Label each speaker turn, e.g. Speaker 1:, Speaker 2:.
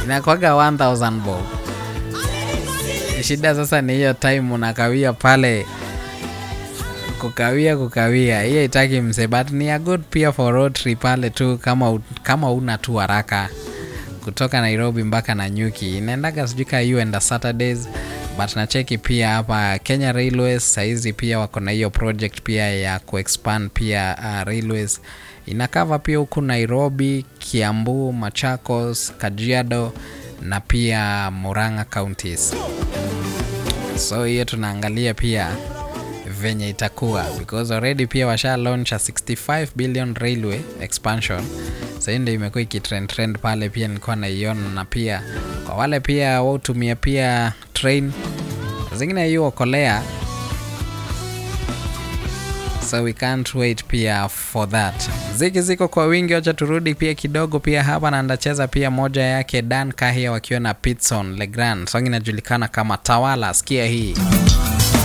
Speaker 1: inakwaga 1000 bob shida sasa ni hiyo time unakawia pale kukawia kukawia hiyo itaki mse but ni a good pia for road trip pale tu kama, u- kama una tu haraka kutoka nairobi mpaka nanyuki inaendaga sijui ka you and saturdays but nacheki pia hapa kenya railways sahizi pia wako na hiyo project pia ya kuexpand pia uh, railways inakava pia huku nairobi kiambu machakos kajiado na pia muranga counties so hiyo tunaangalia pia venye itakuwa because already pia washa launch a 65 billion railway expansion sahii ndio imekuwa ikitrend trend pale pia nilikuwa naiona na pia kwa wale pia wautumia pia train zingine hiyo okolea so we can't wait pia for that ziki ziko kwa wingi wacha turudi pia kidogo pia hapa na ndacheza pia moja yake dan kahia wakiwa na pitson legrand song inajulikana kama tawala sikia hii